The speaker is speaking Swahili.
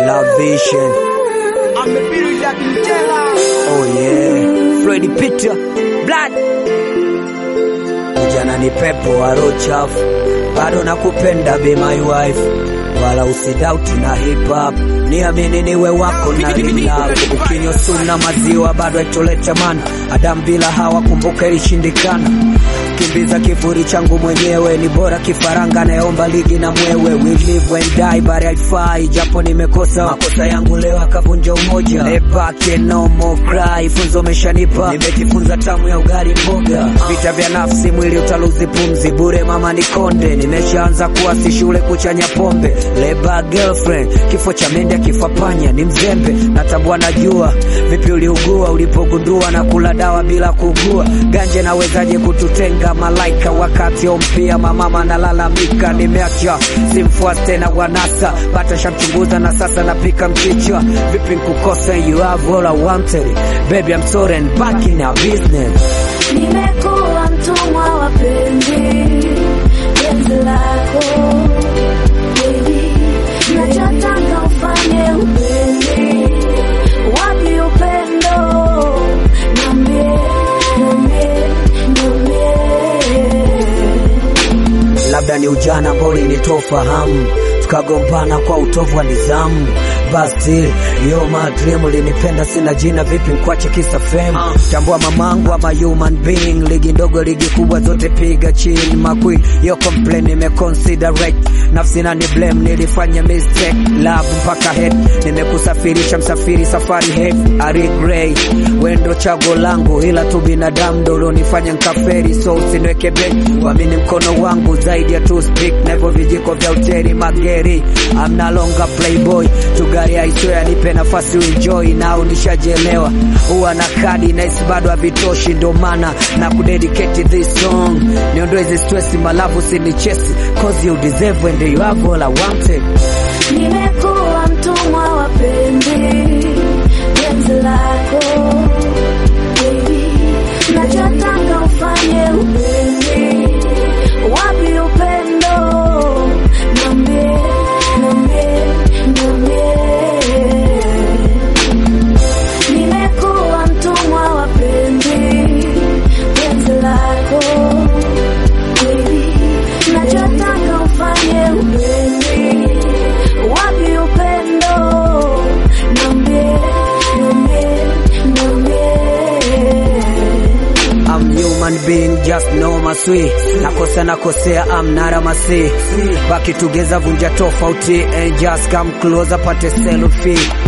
Love Vision. Oh yeah. Freddy Peter. Blood. Ujana ni pepo wa roho chafu. Bado nakupenda be my wife. Wala usidauti na hip hop. Niamini niwe wako na love. Ukinywa suna maziwa bado haitoleta mana. Adam bila hawa kumbuka ilishindikana. Kimbiza kifuri changu mwenyewe ni bora kifaranga nayeomba ligi na mwewe. We live and die but haifai japo nimekosa makosa yangu leo akavunja umoja. Ebake no more cry, funzo umeshanipa nimejifunza tamu ya ugali mboga. Vita vya nafsi mwili utaluzi pumzi bure, mama ni konde. Nimeshaanza kuwa si shule kuchanya pombe. Leba girlfriend, kifo cha mende kifa panya ni mzembe. Natambua najua vipi uliugua ulipogundua na kula dawa bila kugua. Ganje nawezaje kututenga malaika wakati ompia mamama nalalamika, nimeacha simfuasi tena wanasa bata shamchunguza na sasa napika mchicha. Vipi nkukosa? You have all I wanted baby, I'm sorry and back in our business. Nimekuwa mtumwa wa penzi penzi lako baby, nachotaka ufanye upendi wapi upendo, niambie niambie niambie labda ni ujana ambao ulinitofahamu tukagombana kwa utovu wa nidhamu basi yo my dream ulinipenda sina jina vipi nkwache kisa fame tambua mamangu ama human being ligi ndogo ligi kubwa zote piga chini makwi yo complain nimeconsiderate nafsi na ni blame nilifanya mistake love mpaka head nimekusafirisha msafiri safari head I regret wendo chago langu ila tu binadamu ndo ulionifanya nkaferi so usiniweke beki wamini mkono wangu zaidi ya two stick na hivyo vijiko vya uteri mageri I'm no longer playboy tugari aiswe anipe nafasi uenjoy nao nishajelewa huwa na kadi naisi bado havitoshi ndo maana na kudedicate this song niondoe hizi stress malavu sinichesi cause you deserve and you have all I wanted Nimekuwa mtumwa wa penzi penzi lako baby, nachotaka ufanye upendi wapi upendo, niambie niambie niambie. Nimekuwa mtumwa wa penzi penzi lako baby, nachotaka ufanye upendi wapi upendo, niambie niambie niambie. I'm human being just know my sweet nakosa nakosea I'm not a masi baki together vunja tofauti and just come closer pate selfie